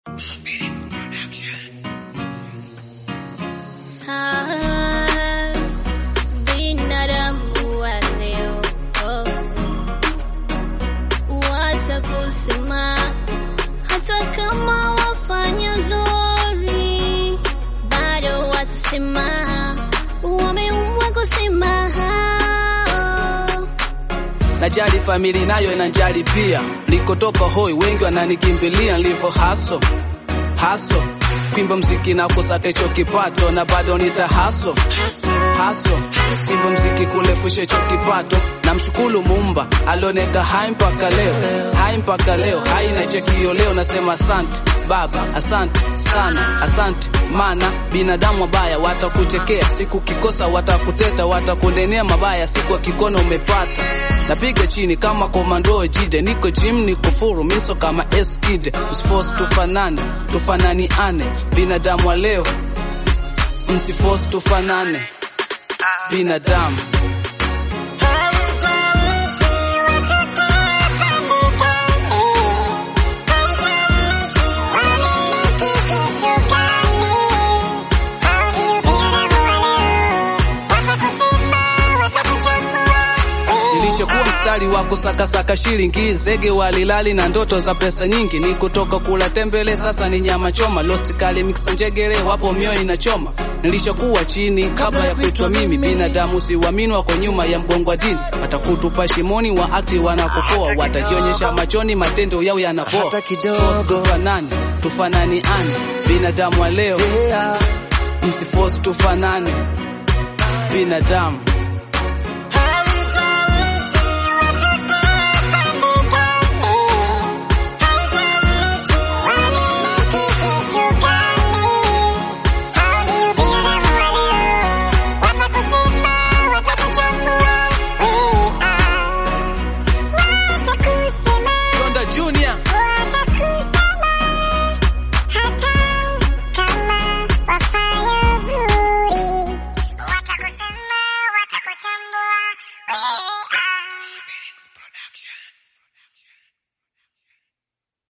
Ah, binadamu wa leo oh, watakusema hata kama wafanya zuri, bado watasema wameumbwa kusema. Najali famili nayo inanjali pia, likotoka hoi wengi wananikimbilia nilivyo haso haso kwimba mziki na kusaka hicho kipato na bado nita haso haso kwimba mziki kulefusha hicho kipato na mshukuru Muumba alioneka hai mpaka leo hai mpaka leo hai na chekio leo nasema asante baba asante sana asante mana binadamu wabaya watakuchekea siku kikosa watakuteta watakunenea mabaya siku akikona umepata napiga chini kama komando jide niko jim niko furu miso kama eskide msipos tufanane tufanani ane binadamu wa leo msifos tufanane binadamu nilishakuwa mstari wa kusakasaka shilingi zege walilali na ndoto za pesa nyingi ni kutoka kula tembele sasa ni nyama choma lost kali mix njegere wapo mioyo inachoma nilishakuwa chini kabla ya kuitwa mimi binadamu siwamini wako nyuma ya mgongo wa dini watakutupa shimoni wa akti wanakopoa watajionyesha machoni matendo yao yanapoa Hata kidogo. tufanane tufanani ane binadamu wa leo Yeah. msifosi tufanane binadamu